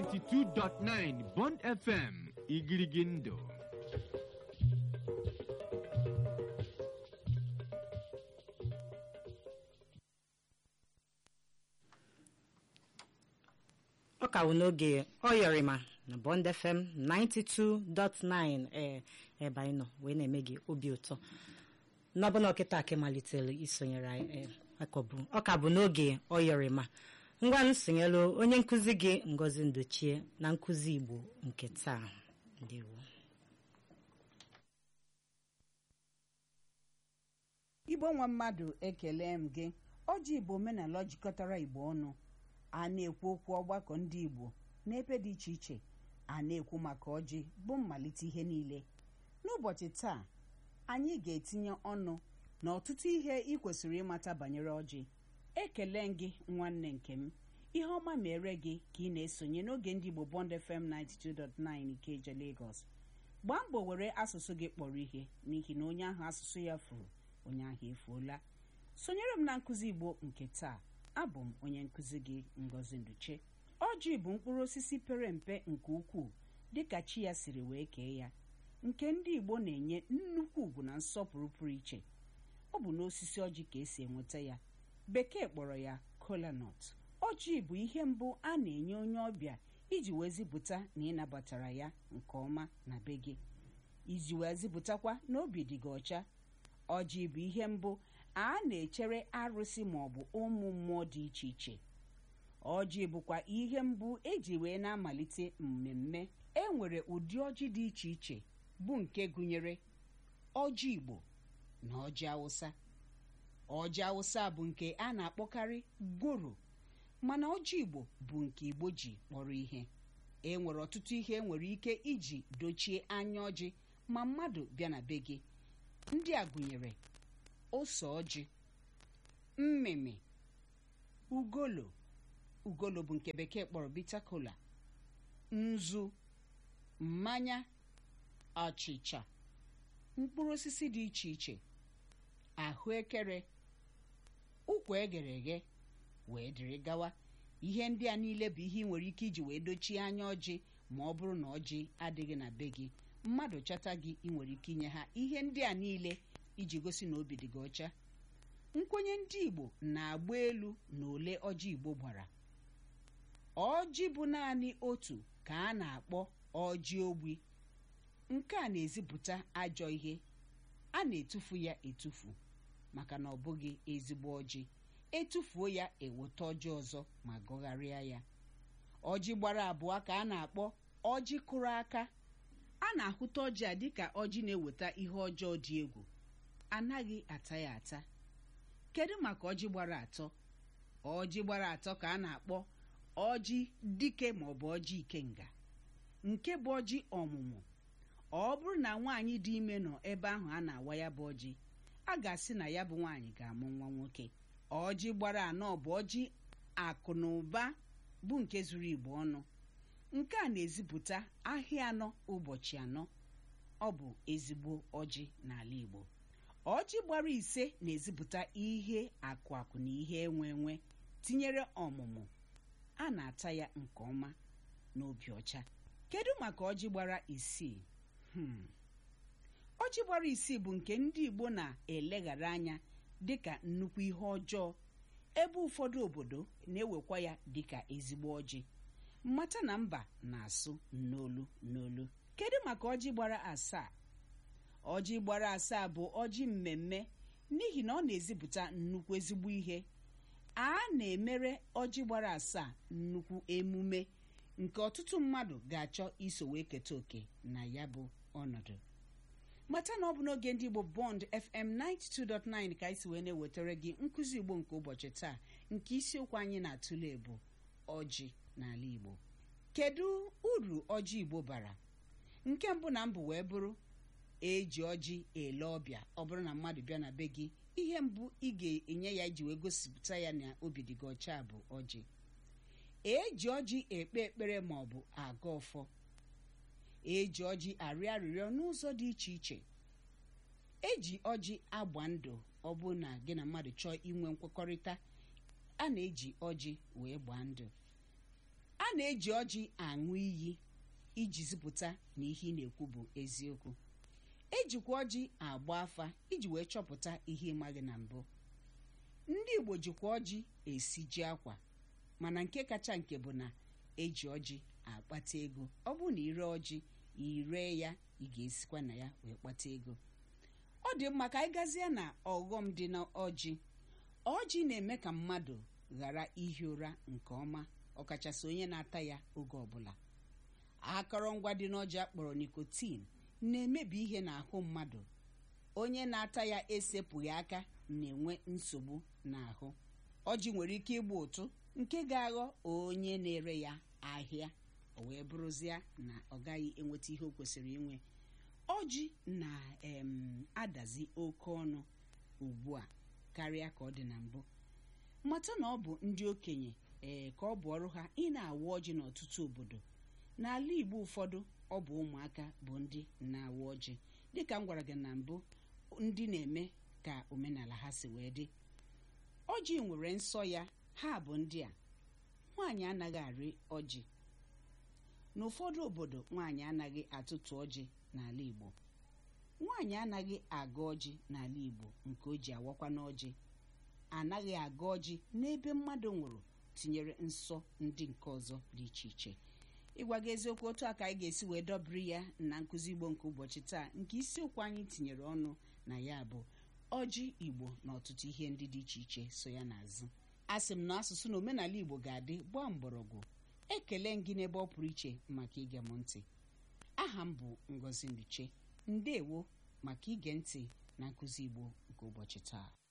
92.9 Bond FM Igirigindo ọ ka wụ n'oge ọyọrịma na Bond FM 92.9 ee ebe anyị nọ wee na-eme gị obi ụtọ n'ọbụna ọkịta akị malitere isonyere anyị ee, akọbụ- ọ ka bụ n'oge ọyọrịma ngwa nsonyelu onye nkụzi gị Ngozi Ndochie na nkụzi Igbo nke taa ndewo igbo nwa mmadụ ekele m gị ọjị igbo omenala jikọtara igbo ọnụ a na-ekwu okwu ọgbakọ ndị igbo n'ebe dị iche iche a na-ekwu maka ọjị bụ mmalite ihe niile n'ụbọchị taa anyị ga-etinye ọnụ na ọtụtụ ihe ị kwesịrị ịmata banyere ọjị ekele m gị nwanne nke m ihe ọma mere gị ka ị na-esonye n'oge ndị igbo bond fm 92.9 ikeja lagos gbaa mbọ were asụsụ gị kpọrọ ihe n'ihi na onye ahụ asụsụ ya furu onye ahụ efuola sonyere m na nkụzi igbo nke taa abụ m onye nkụzi gị ngozi nduche ọjị bụ mkpụrụ osisi pere mpe nke ukwuu dịka chi ya siri wee kee ya nke ndị igbo na-enye nnukwu ugwu na nsọpụrụ pụrụ iche ọ bụ n'osisi ọjị ka esi enweta ya bekee kpọrọ ya kolanut ọjị bụ ihe mbụ a na-enye onye ọbịa iji wee zipụta na ịnabatara ya nke ọma na be gị iji wee zipụtakwa na obi dị gị ọcha ọjị bụ ihe mbụ a na-echere arụsị maọbụ ụmụ mmụọ dị iche iche ọjị bụkwa ihe mbụ eji wee na-amalite mmemme e nwere ụdị ọjị dị iche iche bụ nke gụnyere ọjị igbo na ọjị awụsa ọjị awụsa bụ nke a na-akpọkarị goro mana ọjị igbo bụ nke igbo ji kpọrọ ihe e nwere ọtụtụ ihe e nwere ike iji dochie anya ọjị ma mmadụ bịa na be gị ndị a gụnyere ose ọjị mmịmị ugolo ugolo bụ nke bekee kpọrọ bitter kola nzu mmanya achịcha mkpụrụ osisi dị iche iche ahụekere ụkwa eghere eghe wee dịrị gawa ihe ndị a niile bụ ihe ị nwere ike iji wee dochie anya ọjị ma ọ bụrụ na ọjị adịghị na be gị mmadụ chọta gị ị nwere ike inye ha ihe ndị a niile iji gosi na obi dị gị ọcha nkwenye ndị igbo na-agba elu na ole ọjị igbo gbara ọjị bụ naanị otu ka a na-akpọ ọjị ogbi nke a na-ezipụta ajọ ihe a na-etufu ya etufu maka na ọ bụghị ezigbo ọjị etufuo ya eweta ọjị ọzọ ma gọgharịa ya ọjị gbara abụọ ka a na-akpọ ọjị kụrụ aka a na-ahụta ọjị a dịka ọjị na-eweta ihe ọjọọ dị egwu anaghị ata ya ata kedu maka ọjị gbara atọ ọjị gbara atọ ka a na-akpọ ọjị dike maọbụ ọjị ikenga nke bụ ọjị ọmụmụ ọ bụrụ na nwaanyị dị ime nọ ebe ahụ a na-awa ya bụ ọjị a ga-asị na ya bụ nwaanyị ga-amụ nwa nwoke ọjị gbara anọ bụ ọjị akụ na ụba bụ nke zuru igbo ọnụ nke a na-ezipụta ahịa anọ ụbọchị anọ ọ bụ ezigbo ọjị n'ala igbo ọjị gbara ise na-ezipụta ihe akụ akụ na ihe enwe enwe tinyere ọmụmụ a na-ata ya nke ọma n'obi ọcha kedu maka ọjị gbara isii Hmm. ọjị gbara isii bụ nke ndị igbo na-eleghara anya dịka nnukwu ihe ọjọọ ebe ụfọdụ obodo na-ewekwa ya dịka ezigbo ọjị mmata na mba na-asụ n'olu n'olu kedu maka ọjị gbara asaa ọjị gbara asaa bụ ọjị mmemme n'ihi na ọ na-ezipụta nnukwu ezigbo ihe a na-emere ọjị gbara asaa nnukwu emume nke ọtụtụ mmadụ ga-achọ iso wee keta oke na ya bụ ọnọdụ mata na ọ bụ n'oge ndị igbo bond fm 92.9 ka anyị si wee na-ewetara gị nkụzi igbo nke ụbọchị taa nke isiokwu anyị na-atụle bụ ọjị n'ala igbo kedu uru ọjị igbo bara nke mbụ na mbụ wee bụrụ eji ọjị ele ọbịa ọ bụrụ na mmadụ bịa na be gị ihe mbụ ị ga-enye ya iji wee gosipụta ya na obi dị gị ọcha bụ ọjị eji ọjị ekpe ekpere ma ọ bụ aga ọfọ eji ọjị arịọ arịrịọ n'ụzọ dị iche iche eji ọjị agba ndụ ọ bụ na gị na mmadụ chọọ inwe nkwekọrịta a na-eji ọjị wee gbaa ndụ a na-eji ọjị aṅụ iyi iji zipụta na ihe ị na-ekwu bụ eziokwu ejikwa ọjị agba afa iji wee chọpụta ihe ịmaghị na mbụ ndị igbo jikwa ọjị esi ji akwa mana nke kacha nke bụ na eji ọjị akpata ego ọ bụrụ na ire ọjị ire ya ị ga-esikwa na ya wee kpata ego ọ dị mma ka anyị gazie na ọghọm dị n'ọjị ọjị na-eme ka mmadụ ghara ihi ụra nke ọma ọkachasị onye na-ata ya oge ọbụla akọrọngwa dị n'ọjị akpọrọ nikotin na-emebi ihe n'ahụ mmadụ onye na-ata ya esepụghị aka na-enwe nsogbu n'ahụ ọjị nwere ike ịgba ụtụ nke ga-aghọ onye na-ere ya ahịa o wee bụrụzie na ọ gaghị enweta ihe o kwesịrị inwe ọjị na-adazi oke ọnụ ugbu a karịa ka ọ dị na mbụ mata na ọ bụ ndị okenye ee ka ọ bụ ọrụ ha ị na-awa ọjị n'ọtụtụ obodo n'ala igbo ụfọdụ ọ bụ ụmụaka bụ ndị na-awa ọjị dịka m gwara gị na mbụ ndị na-eme ka omenala ha si wee dị ọjị nwere nsọ ya ha bụ ndị a nwaanyị anaghị arị ọjị n'ụfọdụ obodo nwaanyị anaghị atụtụ ọjị n'ala igbo nwaanyị anaghị aga ọjị n'ala igbo nke o ji awakwa n'ọjị anaghị aga ọjị n'ebe mmadụ nwụrụ tinyere nsọ ndị nke ọzọ dị iche iche ịgwa gị eziokwu otu a ka anyị ga-esi wee dọbiri ya na nkụzi igbo nke ụbọchị taa nke isiokwu anyị tinyere ọnụ na ya bụ ọjị igbo na ọtụtụ ihe ndị dị iche iche so ya n'azụ a sị m na asụsụ na omenala igbo ga-adị gbaa mgbọrọgwụ ekele m gị n'ebe ọ pụrụ iche maka ige m ntị aha m bụ ngozi nduche ndewo maka ige ntị na nkụzi igbo nke ụbọchị taa